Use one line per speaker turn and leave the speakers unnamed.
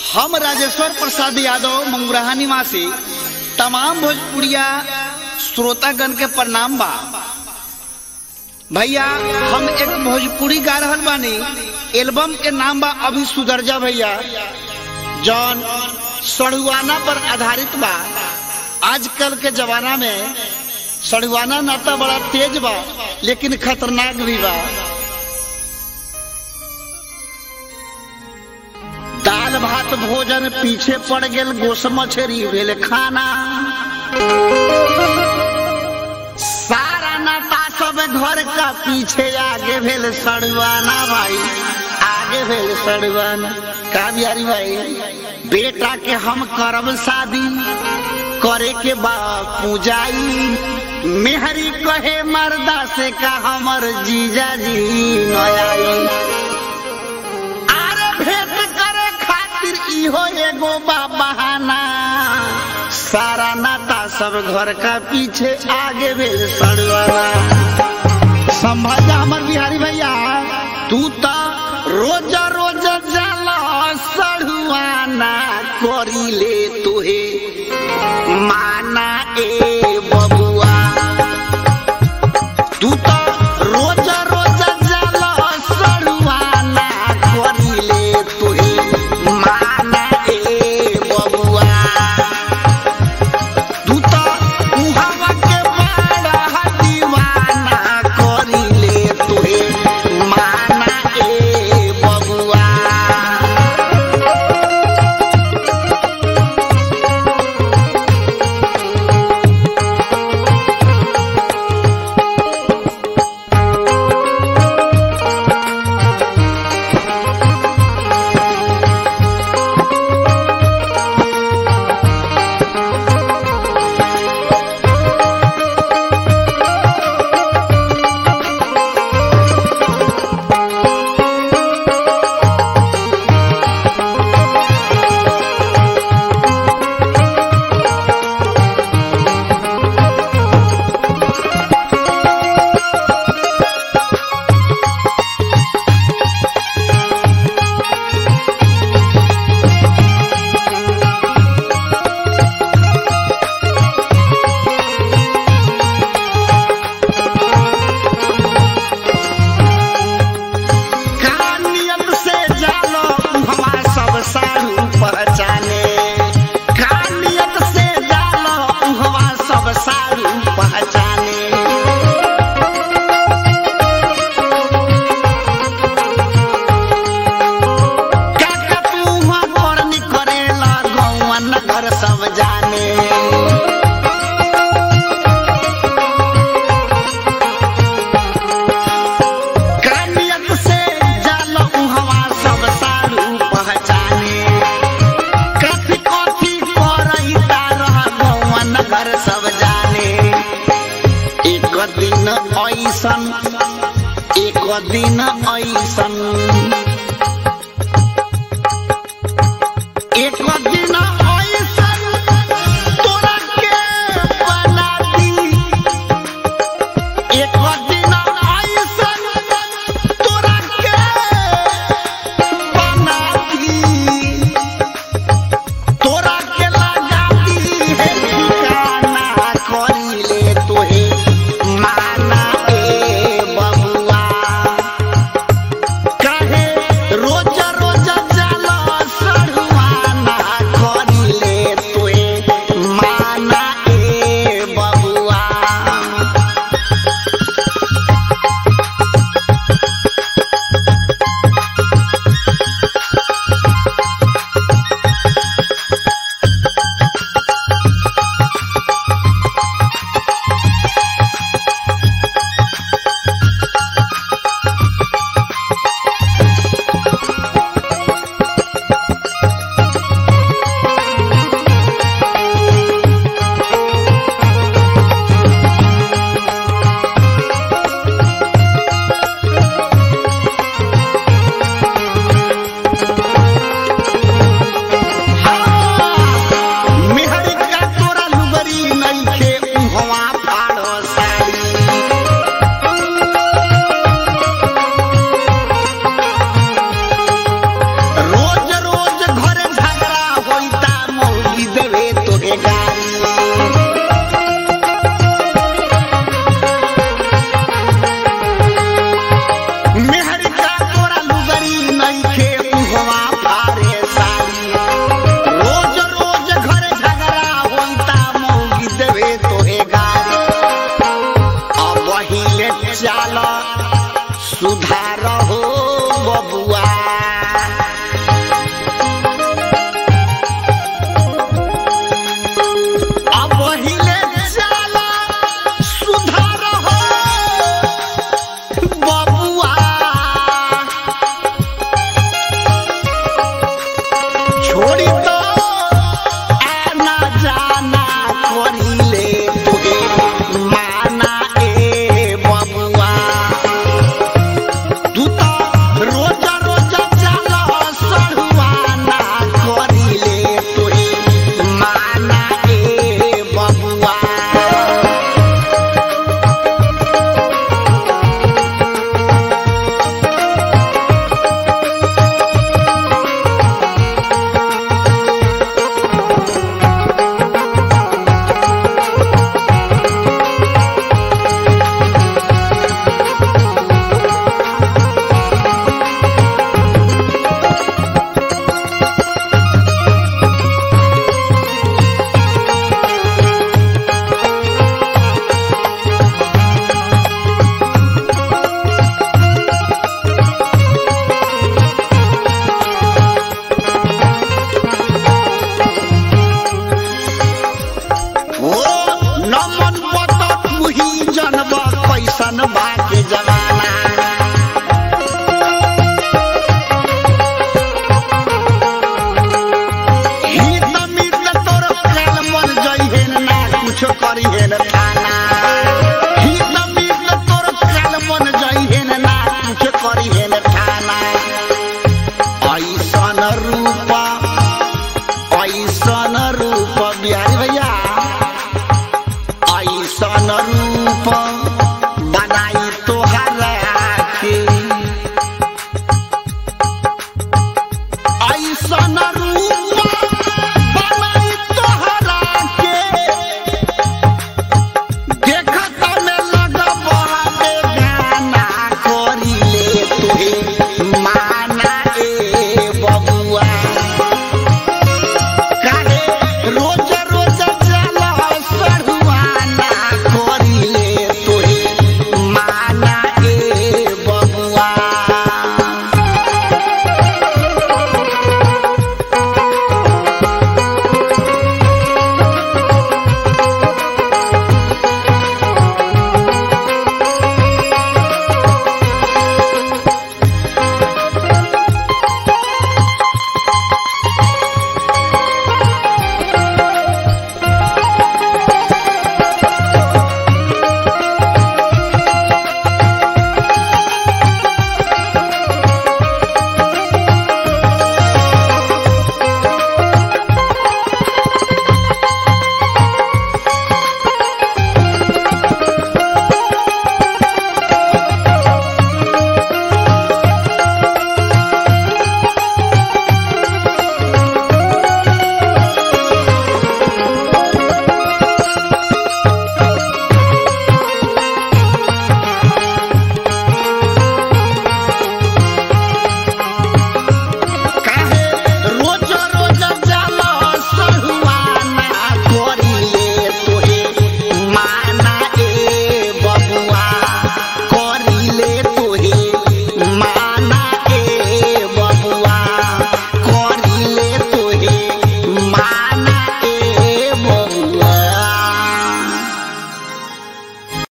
हम राजेश्वर प्रसाद यादव मंगुराहा निवासी तमाम भोजपुरिया श्रोतागण के प्रणाम बा भैया हम एक भोजपुरी गा रहल बानी एल्बम के नाम बा अभी सुदर्जा भैया जौन सड़ुआना पर आधारित बा आजकल के जमाना में सड़ुआना नाता बड़ा तेज बा लेकिन खतरनाक भी बा दाल भात भोजन पीछे पड़ गेल गोस मछरी भेल खाना सारा नाता सब घर का पीछे आगे भेल सड़ुआना भाई आगे भेल सड़ुआना का बिहारी भाई बेटा के हम करब शादी करे के बा पूजाई मेहरी कहे मर्दा से का हमर जीजा जी नयाई आरे भेंट करे खातिर इहो एगो बा बहाना सारा नाता सब घर का पीछे आगे भेल सड़वाना संभाजा हमर बिहारी भैया तू तो रोज रोज जाला सड़ुआना करी ले तुहे माना ए बबुआ तू तो रोज रोज जाला सड़ुआना करी ले तुहे माना ए बबुआ तू तो उहावा के बड़ा दीवाना करी ले तुहे माना ए बबुआ कानियत से जालो हमा सब सारू पहचाने कानियत से जालो हमा सब सारू पहचाने काका तू हुआ करनी करेला गौवा नगर सब जाने कानियत से जालो हवा सब सारू पहचाने कथी कथी करई तारह गौवा नगर सब जाने एक दिन ऐसन एक दिन ऐसन एक दिन ऐसन तोरा के बना दी एक दिन ऐसन तोरा के बना दी तोरा के लगा दी है ठिकाना करी ले तोहे माना ए बबुआ न